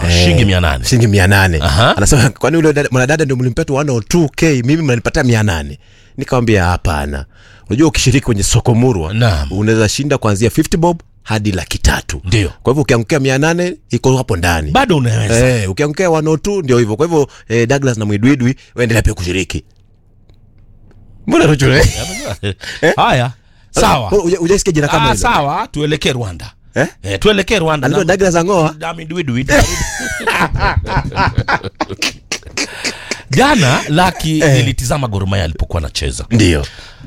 shilingi mia nane shilingi mia nane Aha. anasema kwani ule dada- mwanadada ndo mlimpea tu 102k mimi mnanipatia mia nane nikamwambia hapana unajua ukishiriki kwenye soko murwa Naam. unaweza shinda kuanzia 50 bob hadi laki tatu Ndio. kwa hivyo ukiangukia mia nane iko hapo ndani bado unaweza Eh, ukiangukia 102 ndio hivyo kwa hivyo eh, douglas na mwidwidwi waendelea pia kushiriki mbona rocho haya sawa ujaisikia jina kama ah, hilo sawa tuelekee rwanda Eh? Eh, tuelekee rwanda Anaitwa Na- douglas angoa Dami Dwidwi. jana laki nilitizama gormaya alipokuwa anacheza ndio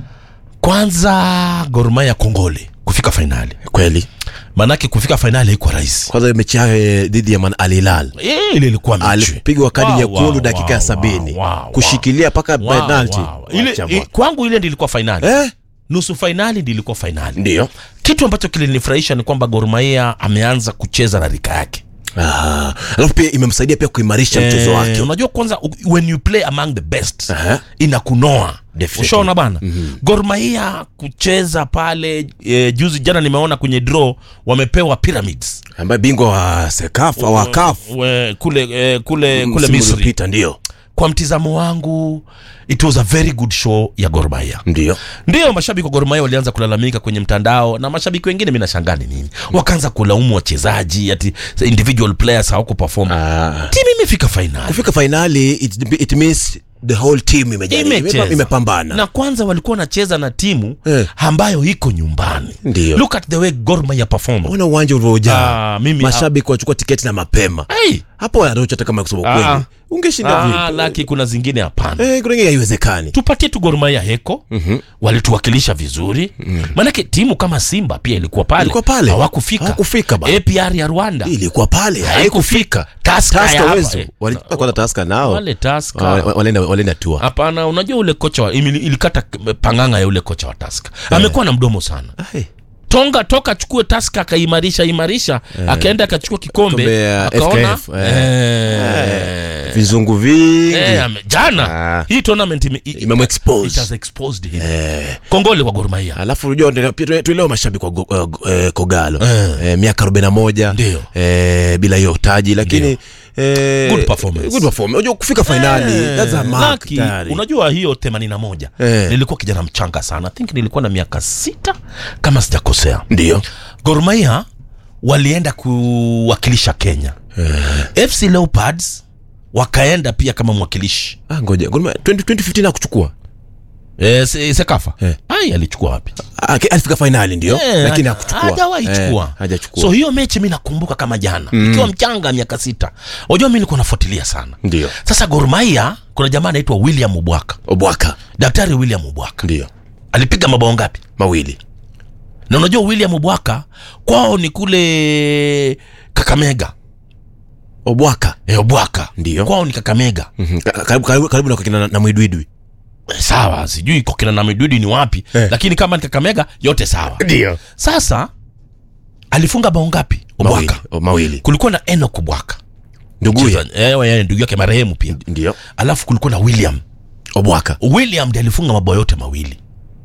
kwanza gormaya kongole kufika fainali kweli maanake kufika fainali haikuwa rahisi kwanza mechi yao eh, dhidi ya Man Al Hilal Eh, ile ilikuwa mechi alipigwa kadi Wow, nyekundu wow, dakika ya wow, sabini wow, wow, kushikilia mpaka wow, penalti wow. Ile, Wacha i, bwana. kwangu ile ndilikuwa fainali eh? nusu fainali ndilikuwa fainali ndio kitu ambacho kilinifurahisha ni kwamba gormaia ameanza kucheza na rika yake Ah, alafu pia imemsaidia pia kuimarisha mchezo Eh, wake unajua kwanza u- when you play among the best Aha. inakunoa Definitely. ushaona bana mm-hmm. gormahia kucheza pale e, juzi jana nimeona kwenye draw wamepewa pyramids ambaye bingwa wa sekafa wa kafu We, kule e, kule kule msimu misri uliopita ndio kwa mtizamo wangu it was a very good show ya gormahia ndio ndio mashabiki wa gormahia walianza kulalamika kwenye mtandao na mashabiki wengine mi nashangaa ni nini wakaanza kulaumu wachezaji ati individual players hawaku perform Ah, timu imefika fainali kufika fainali it, it means the whole team imejaribu Imecheza. imepa- imepambana na kwanza walikuwa wanacheza na timu Eh. ambayo iko nyumbani Ndio. look at the way Gor Mahia perform ona uwanja ulivyojaa Ah, mimi- mashabiki wachukua tiketi na mapema hey, hapo anaocha hata kama kusema Ah. kweli ungeshinda ah, vipi laki kuna zingine hapana eh kuna ingine haiwezekani tupatie tu Gor Mahia heko mm-hmm. walituwakilisha vizuri mm. maanake timu kama Simba pia ilikuwa pale Ilikuwa pale. hawakufika Hawakufika bana. APR ya Rwanda ilikuwa pale haikufika Tusker ya taska hapa, wezo eh. walipaa kwanza taska nao wale Tusker. Wa- wa- walienda walienda tua hapana unajua ule kocha wa, imili- ilikata panganga ya ule kocha wa Tusker amekuwa na mdomo sana Ai. tonga toka achukue taska akaimarisha imarisha akaenda akachukua kikombe Kombe ya akaona FKF, eh. eh, vizungu vingi eh, ame- jana Ah. hii tournament ime- i- Imemexpose. it has exposed him kongole kwa Gor Mahia alafu unajua ndio- pia tu- tuelewa mashabiki wa Go- uh, Go- eh, kogalo Eh. eh, miaka 41 Ndio. eh, bila hiyo taji lakini eh, Good performance. good performance unajua kufika finali Eh, that's a mark Lucky, tayari. unajua hiyo 81 Eh. nilikuwa kijana mchanga sana I think nilikuwa na miaka sita kama sijakosea ndio Gor Mahia walienda kuwakilisha Kenya FC Leopards wakaenda pia kama mwakilishi ah, ngoja Gor Mahia, 20 2015 akuchukua e, se, Sekafa Eh. ai alichukua wapi ah, ke- alifika finali ndio Eh, lakini ha- hakuchukua hajawahi Eh, chukua hajachukua so hiyo mechi mi nakumbuka kama jana ikiwa mchanga miaka sita unajua mi nilikuwa nafuatilia sana ndio sasa Gor Mahia kuna jamaa anaitwa William Ubwaka obwaka daktari William Ubwaka ndio alipiga mabao ngapi mawili na unajua William Ubwaka kwao ni kule Kakamega obwaka e, Ubwaka Ndio. kwao ni Kakamega Mhm. Ka- karibu, karibu, karibu na kina na, na mwidwidwi Eh, sawa sijui kwa kina na midudi ni wapi Eh. lakini kama ni Kakamega yote sawa ndio sasa alifunga bao ngapi mawili, Ubwaka oh, mawili. kulikuwa na Enoch Ubwaka nduguye Cheza- eh, eh, ndugu yake marehemu pia ndio alafu kulikuwa na William obwaka William ndiye alifunga mabao yote mawili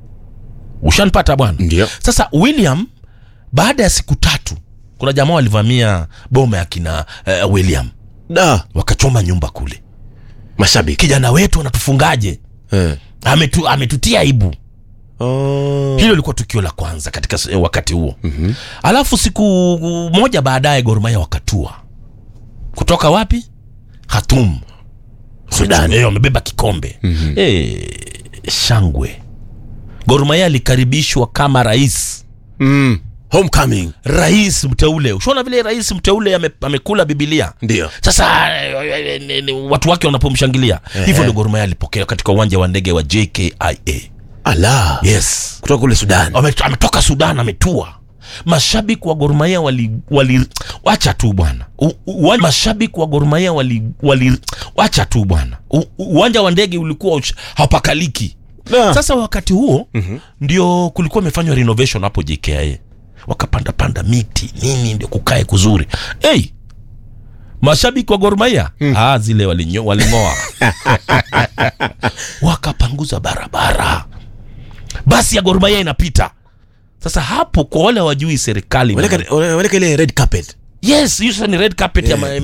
ushanipata bwana ndio sasa William baada ya siku tatu kuna jamaa walivamia boma ya kina uh, William da wakachoma nyumba kule mashabiki kijana wetu anatufungaje eh. Ametu, ametutia aibu oh. hilo lilikuwa tukio la kwanza katika s- wakati huo mm-hmm. alafu siku moja baadaye Gor Mahia wakatua kutoka wapi Khartoum Sudan. Eh, wamebeba kikombe mm-hmm. eh, shangwe Gor Mahia alikaribishwa kama rais mm. homecoming rais mteule ushaona vile rais mteule ame, amekula bibilia ndio sasa eh, eh, eh, eh, watu wake wanapomshangilia hivyo ndio Gor Mahia alipokea katika uwanja wa ndege wa JKIA ala yes kutoka kule sudan Ame- ametoka Sudan ametua. Mashabiki wa Gor Mahia wali, wali wacha tu bwana. U- u- wa- Mashabiki wa Gor Mahia wali, wali wacha tu bwana. U- u- Uwanja wa ndege ulikuwa ush- hapakaliki. Na. Sasa wakati huo mm-hmm. ndio kulikuwa imefanywa renovation hapo JKIA. Wakapanda panda miti nini ndio kukae kuzuri. Hey, mashabiki wa Gor Mahia mm. ah, zile walinyo, waling'oa wakapanguza barabara basi ya Gor Mahia inapita sasa hapo kwa wale wajui serikali waleka waleka ile red carpet yes hiyo sasa ni red carpet ya ma-